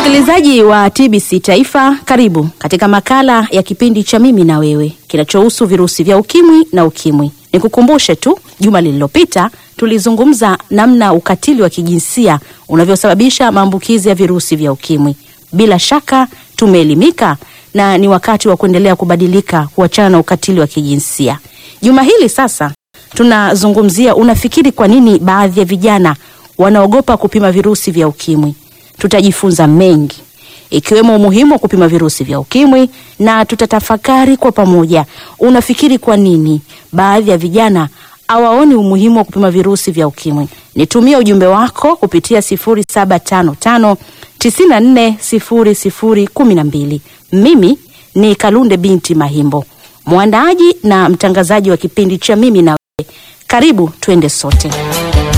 Msikilizaji wa TBC Taifa, karibu katika makala ya kipindi cha Mimi na Wewe kinachohusu virusi vya ukimwi na ukimwi. Nikukumbushe tu, juma lililopita tulizungumza namna ukatili wa kijinsia unavyosababisha maambukizi ya virusi vya ukimwi. Bila shaka tumeelimika na ni wakati wa kuendelea kubadilika, kuachana na ukatili wa kijinsia. Juma hili sasa tunazungumzia, unafikiri kwa nini baadhi ya vijana wanaogopa kupima virusi vya ukimwi? Tutajifunza mengi ikiwemo umuhimu wa kupima virusi vya ukimwi na tutatafakari kwa pamoja. Unafikiri kwa nini baadhi ya vijana hawaoni umuhimu wa kupima virusi vya ukimwi? Nitumie ujumbe wako kupitia 0755 940012. Mimi ni Kalunde binti Mahimbo, mwandaaji na mtangazaji wa kipindi cha Mimi na Wewe. Karibu twende sote.